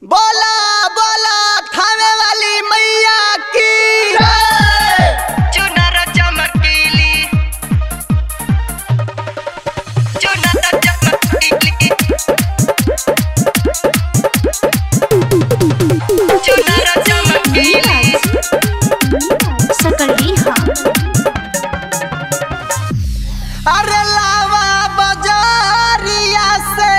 बोला बोला खाने वाली मैया की चुनर चमकीली चुनर चमकीली चुनर चमकीली सकली हाँ अरे लावा बाजारिया से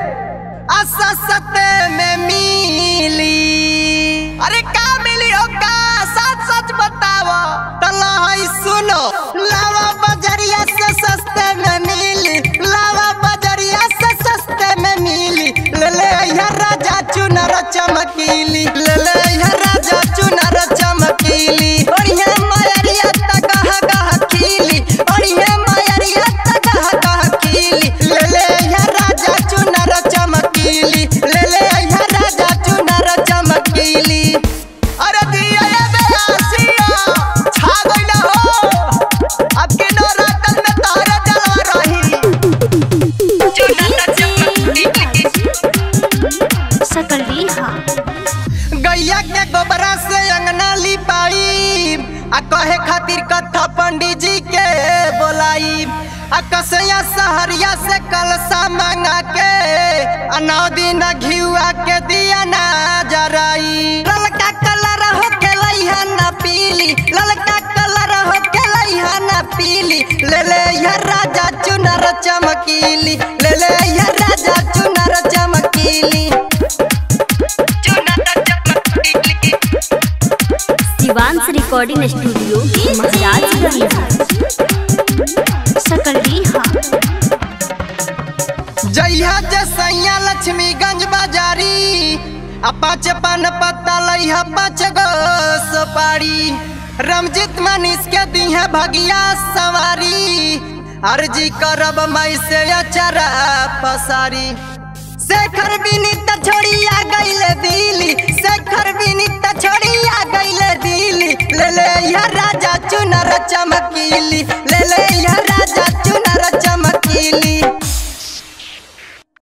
अससते में मिली अरे का मिली हो का सच सच बताओ तला है सुनो लावा बाजारिया से सस्ते में मिली लावा बाजारिया से सस्ते में मिली ले ले यहाँ राजा चुनर चमकीली ले ले यहाँ राजा चुनर चमकीली और ये मायरिया तक कहा कहा खीली और ये मायरिया तक कहा कहा खीली ले ले यहाँ राजा चुनर चमकीली ले ले यहाँ राजा चुनर चमकीली अरे दिया ये बेआसिया छा गइला हो अब के नौरातन में तोहरे जलवा रही चुनर चमकीली सकली हाँ गैया के गोबरा से अंगना लिपाई आ कहे खातिर कथा पंडित जी के बोलाई आ कसैया सहरिया से कलसा मंगा के आ नौ दिन घिउआ के दिया ना जराई ललका कलर हो के लइहा ना पीली ललका कलर हो के लइहा ना पीली ले ले यह राजा चुनर चमकीली ले ले यह राजा चुनर चमकीली चुनर चमकीली शिवांश रिकॉर्डिंग स्टूडियो महाराजगंज सकली हाँ जइहा जसैया लक्ष्मीगंज बाजारी आ पाँच पान पत्ता लइहा पाँच गो सुपारी रमजित मनीष के दिहा भगिया सवारी अर्जी करब मई से अचरा पसारी शेखर विनीत छोड़िया गइले दिल्ली शेखर विनीत छोड़िया गइले दिल्ली ले ले यह राजा चुनर चमकीली ले ले यह राजा चुनर